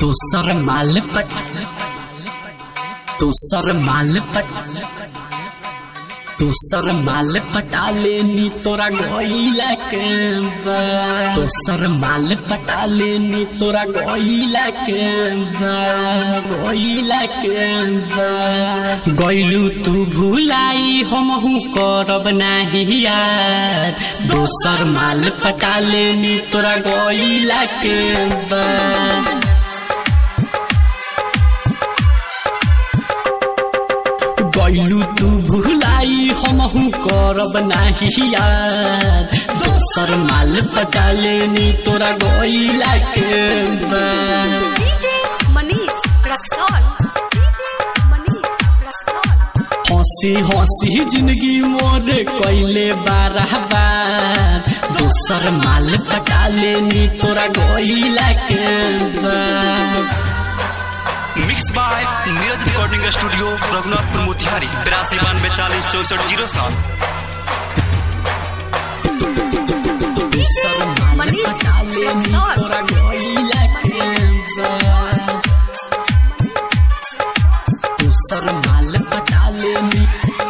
तू सर माल पट तू सर माल पट तू सर माल पटा लेनी तोरा गोइला के बा तू सर माल पटा लेनी तोरा गोइला के बा गोइला के बा गइलू तू भुलाई हमहू करब नाही यार दोसर माल पटा लेनी तोरा गोइला के बा गइलू तू भुलाई हमहू करब नाही यार दोसर माल पटा लेनी तोरा गइला के बा डीजे मनीष रक्सौल डीजे मनीष रक्सौल हंसी हंसी जिंदगी मोर कैले बारह बार दोसर माल पटा लेनी तोरा गइला के बा mix by Neeraj recording studio Raghunathpur Motihari तिरासी बानवे चालीस चौसठ जीरो सात दोसर माल मनीष पटा लेनी रक्सौल। तोरा गइला के बा दोसर माल पटा लेनी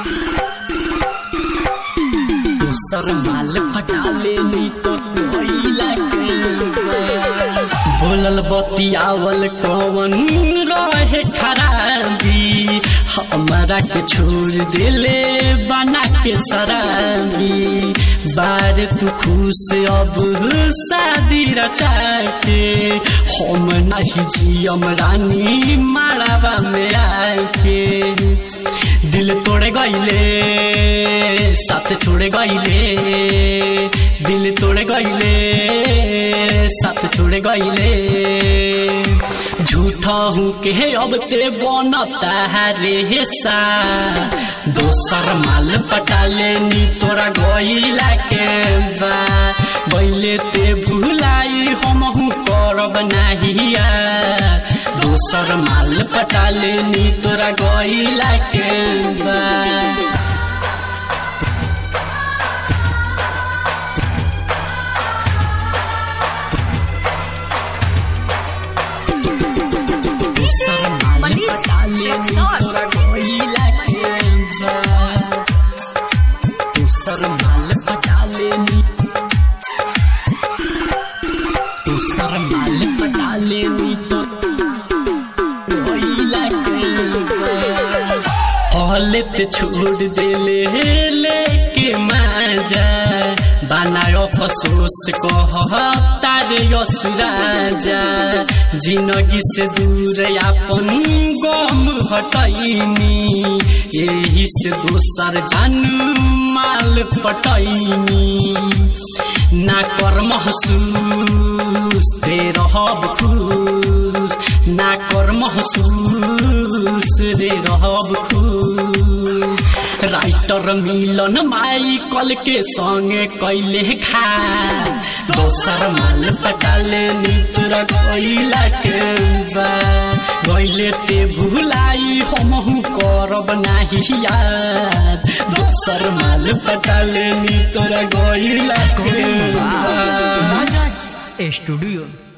दोसर माल पटा लेनी तो कोइला के बोलल बतियावल कवन रहे खराबी हमरा के छोड़ देले बना के शराबी बार तू खुश अब शादी रचा के हम नहीं जियम रानी मारावा में आके दिल तोड़ गईले साथ छोड़ गईले दिल तोड़ गईले साथ छोड़ गईले झूठा हूँ के अब ते बनता रे सा दोसर माल पटा लेनी तोरा गईला के बा गईले ते भुलाई हमहू करब नाही यार दोसर माल पटा लेनी तोरा गईला के बा दोसर माल मनीष पटा लेनी रक्सौल। तोरा गईला के बा दोसर माल पटा लेनी दोसर माल पटा लेनी तो गईला के बा हलत छोड़ देले लेके माजा बनायो फसोस कह तारे यसुराजा जिंदगी से दूर अपन गम हटैनी यही से दोसर जानू माल पटैनी ना कर महसूस दे रहब खुश ना कर महसूस रे रहब खुश राइटर मिलन माइकल के संगे कैले खा दोसर माल पटा लेनी तोरा गईला के बा गईले ते भुलाई हमहू करब नाही यार दोसर माल पटा लेनी तोरा गईला के बा Majaj Studio